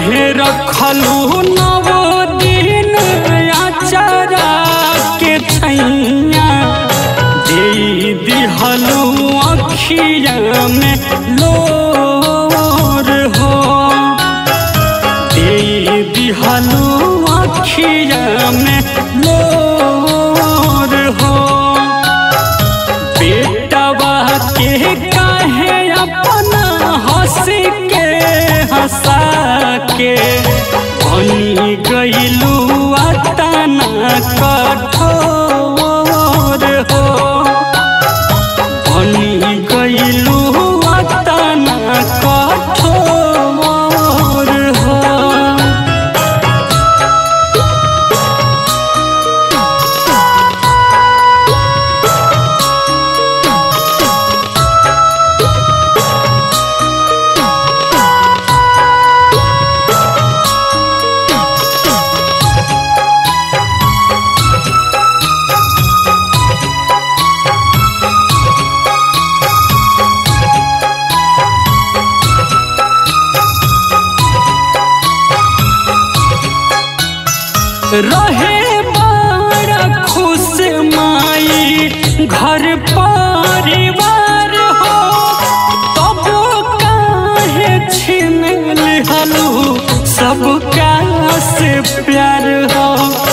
काहे रखलू नव दिन आचारा के छैया दे दिहलू अखिया में लोर हो दे दिहलू अखिया में लोर हो बेटवा के काहे अपना हंस के हंसा के बनी गईलू अतना कठोर हो बनी गईलू अतना कठोर हो रहे बड़ा खुश माई घर परिवार हो तब काहे छीन लिहलू सबका से प्यार हो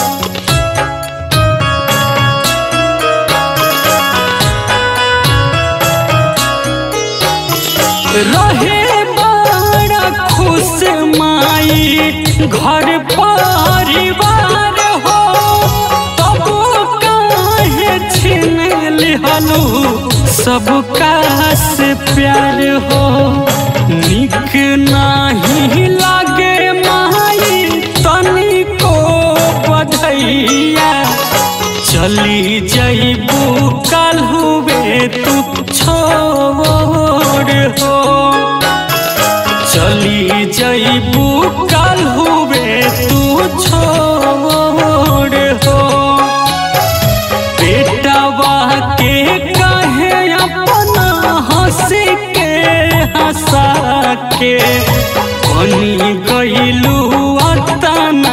रहे बड़ा खुश माई घर परिवार हो तब काहे छीन लिहलू सबका से प्यार हो निक नाही लागे माई तनिको बधैया चली जईबू कल हुए तू छोड़ हो चली जईबू कल हुए तू छोड़ हो बेटवा के कहे अपना हंस के हंसा के बनी गईलू अतना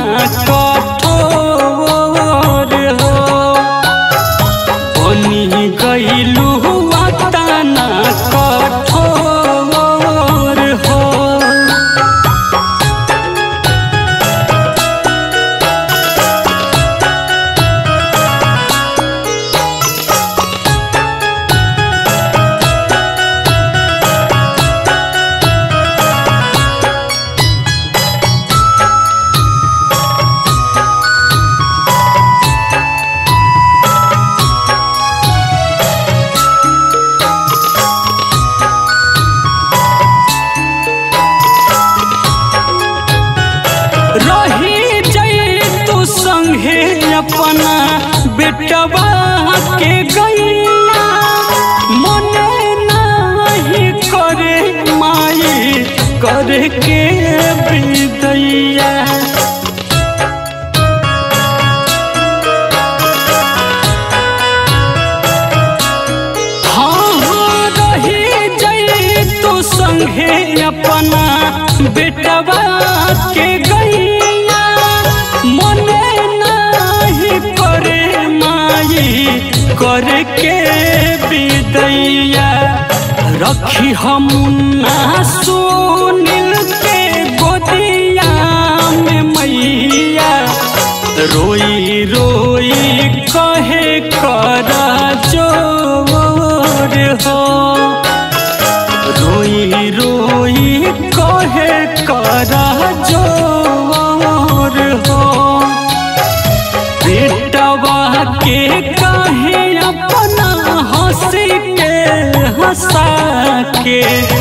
कठोर हो बनी गईलू अतना कठोर हो रही जई तू संगे अपना बेटवा के गैया मन नाही करे माई करे के विदैया हाँ हाँ रही जई तू संगे अपना बेटवा के गैया मन नाही करे माई करे के विदैया रखी हम ना सुनिल के गोदिया में मैया रोई रोई कहे कर जोर हो रोई रोई कहे कर जोर हो बेटवा के कहे अपना हंस के हंसा के